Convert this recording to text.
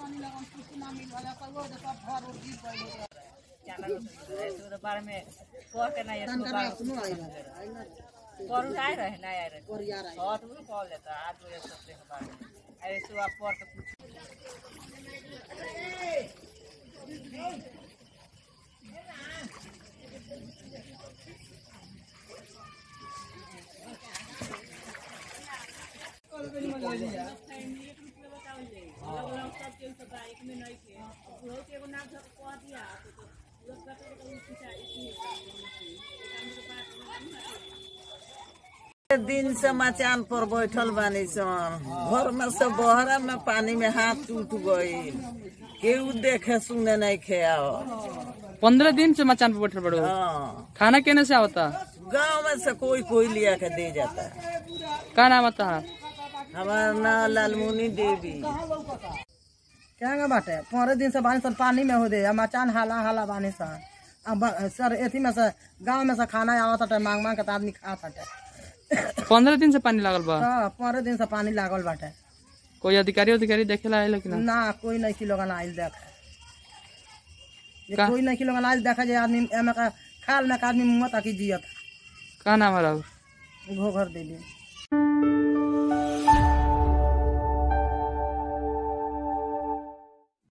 बारे में कह के नहीं इसको बारे पर उठाए रहे नहीं आए रहे और तो कॉल लेता आज मुझे सोचते के बारे में अरे सो आप पर तो कुछ दिन से मचान पर बैठल बानी सन घर में से बहरा में पानी में हाथ टूट गई केहू देखे सुने नहीं खेआव पंद्रह दिन से मचान पे बैठल बड़ो हाँ खाना केने से आवता गाँव में से कोई कोई लिया के दे जाता है का नाम आता है हमारा नाम लालमुनी देवी क्या बाटे पंद्रह दिन से बानी सन पानी में हो दे आ मचान हाला हाला बानी सन अब ब- सर एथी में से गांव में से खाना आवत हटे मांग मांग के त आदमी खात हटे पंद्रह दिन से पानी लागल बा हाँ पंद्रह दिन से पानी लागल बाटे कोई अधिकारी अधिकारी देखे ला आइल कि ना ना कोई नहीं किलो आइल देखे जे का? कोई नहीं किलो आइल देखे जे आदमी एमे का खाल में का आदमी मुँह तक जियत का नाम है राहुल घोघर दे दे